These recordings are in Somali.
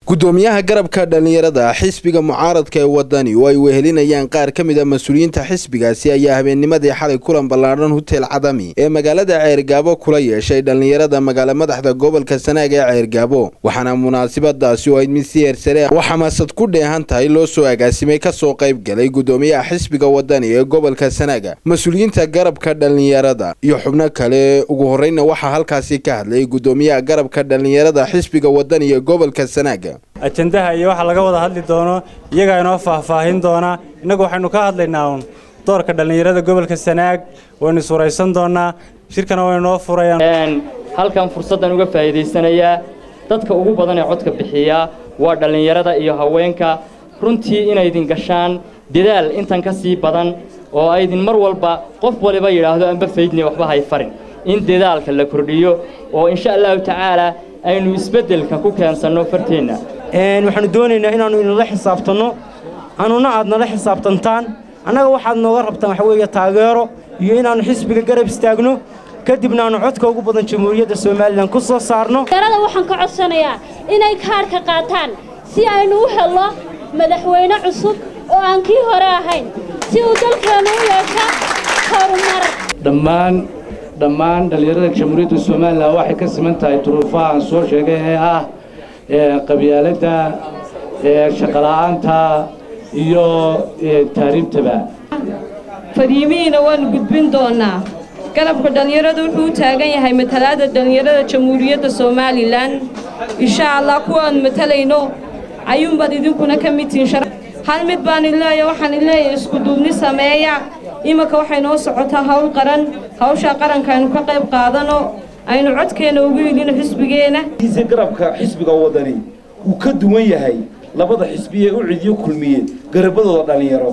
gudoomiyaha garabka dhallinyarada xisbiga mucaaradka ee wadani oo ay wehelinayaan qaar ka mid a mas-uuliyiinta xisbigaasi ayaa habeennimadii xalay kulan ballaadhan hutel cadami ee magaalada ceergaabo kula yeeshay dhallinyarada magaala madaxda gobolka sanaag ee ceergaabo waxaana munaasabadaasi oo ayd mid si heersare oo xamaasad ku dheehan tahay loo soo agaasimay kasoo qayb galay gudoomiyaha xisbiga wadani ee gobolka sanaaga mas-uuliyiinta garabka dhallinyarada iyo xubno kale ugu horreyna waxaa halkaasi ka hadlay gudoomiyaha garabka dhallinyarada xisbiga wadani ee gobolka sanaaga ajendaha iyo waxa laga wada hadli doono iyagaa inoo faahfaahin doonaa innagu waxaynu ka hadlaynaa uun doorka dhallinyarada gobolka sanaag waynu iswaraysan doonaa shirkana way noo furayaan halkan fursaddan uga faa'iidaysanayaa dadka ugu badan ee codka bixiya waa dhallinyarada iyo haweenka runtii inaydin gashaan dadaal intan ka sii badan oo aydin mar walba qof waliba yidhaahdo anba faydni waxba hay farin in dadaalka la kordhiyo oo insha allahu tacaalaa aynu isbeddelka ku keensanno farteenna waxaanu doonaynaa inaannu inala xisaabtanno annuna aad nala xisaabtantaan annaga waxaad nooga rabtaan waxa weeye taageero iyo inaannu xisbiga garab istaagno kadibna aannu codka ugu badan jamhuuriyadda somalilan ku soo saarno dhallinyarada waxaan ka codsanayaa inay kaadhka qaataan si aynu u helno madaxweyne cusub oo aan kii hore ahayn si uu dalkeennu u yeesho horumar dhammaan dhammaan dhallinyarada jamhuuriyadda somalilan waxay ka siman tahay duruufaha aan soo sheegay ee ah qabyaaladda shaqola'aanta iyo taariibtaba fariimihiina waannu gudbin doonnaa garabka dhallinyaradu wuxuu u taagan yahay matalaadda dhallinyarada jamhuuriyadda somalilan insha allah kuwaannu matalayno ayuunbaad idinkuna ka mid tihiin hal mid baan ileeya waxaan ileeyahay iskuduubni sameeya imanka waxay noo socotaa hawl qaran hawshaa qaranka aynu ka qayb qaadano aynu codkeenna ugu yidhino xisbigeenna garabka xisbiga wadani wuu ka duwan yahay labada xisbi ee u cidiyo kulmiye garabadooda dhallinyaro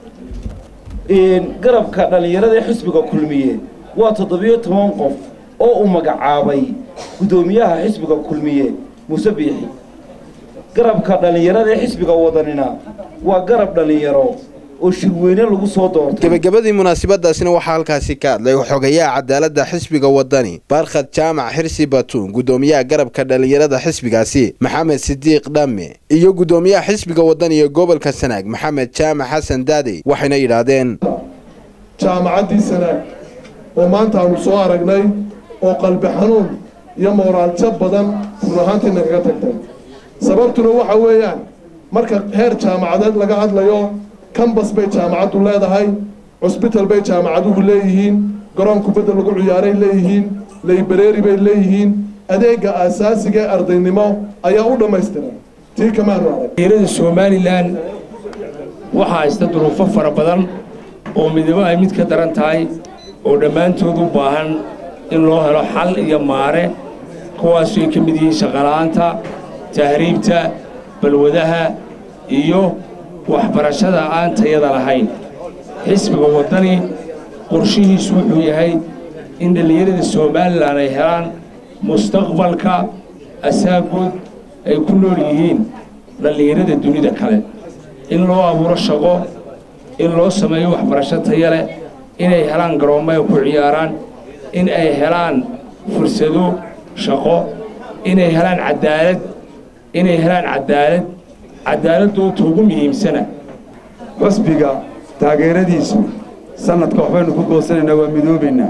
garabka dhallinyarada ee xisbiga kulmiye waa toddobiyo toban qof oo uu magacaabay guddoomiyaha xisbiga kulmiye muuse biixi garabka dhallinyarada ee xisbiga wadanina waa garab dhallinyaro oo shirweyne lagu soo doortay gebagabadii munaasabadaasina waxaa halkaasi ka hadlay xogayaha cadaaladda xisbiga wadani barkhad jaamac xirsi batuun gudoomiyaha garabka dhallinyarada xisbigaasi maxamed sidiiq dhamme iyo gudoomiyaha xisbiga wadani ee gobolka sanaag maxamed jaamac xasan daadey waxayna yidhaahdeen jaamacaddii sanaag oo maanta aanu soo aragnay oo qalbi xanuun iyo mooraaljab badan run ahaantiina kaga tagtay sababtuna waxa weeyaan marka heer jaamacadeed laga hadlayo kambas bay jaamacaddu leedahay cusbital bay jaamacaduhu leeyihiin garoon kubadda lagu ciyaaray leeyihiin laybareeri bay leeyihiin adeegga aasaasiga ee ardaynimo ayaa u dhammaystiran tii kamaanu arag dhallinyarada somalilan waxaa haysta duruufo fara badan oo midabo ay mid ka daran tahay oo dhammaantood u baahan in loo helo xal iyo maare kuwaasoo ay ka mid yihiin shaqala'aanta tahriibta balwadaha iyo waxbarashada aan tayada lahayn xisbiga waddani qorshihiisu wuxuu yahay in dhallinyarada somalilan ay helaan mustaqbalka asaagood ay ku nool yihiin dhallinyarada dunida kale in loo abuuro shaqo in loo sameeyo waxbarasho taya leh inay helaan garoommo ay ku ciyaaraan in ay helaan fursado shaqo inay helaan cadaalad inay helaan cadaalad cadaaladdoota ugu muhiimsana xusbiga taageeradiisu sannadka waxbaynu ku goosanaynaa waa midoobaynaa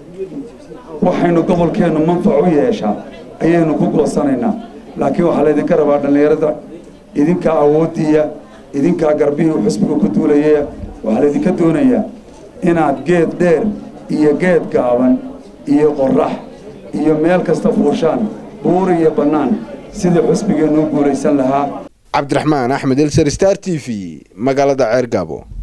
waxaynu gobolkeennu manfac u yeeshaa ayaynu ku goosanaynaa laakiin waxaa laydinka rabaa dhallinyarada idinkaa awooddiiya idinkaa garbihii uu xusbiga ku duulayaya waxaa laydinka doonayaa inaad geed dheer iyo geed gaaban iyo qorrax iyo meel kasta fuushaan buur iyo bannaan sidii xusbigeennu u guulaysan lahaa cabdiraxmaan axmed elsar star t v magaalada ceergaabo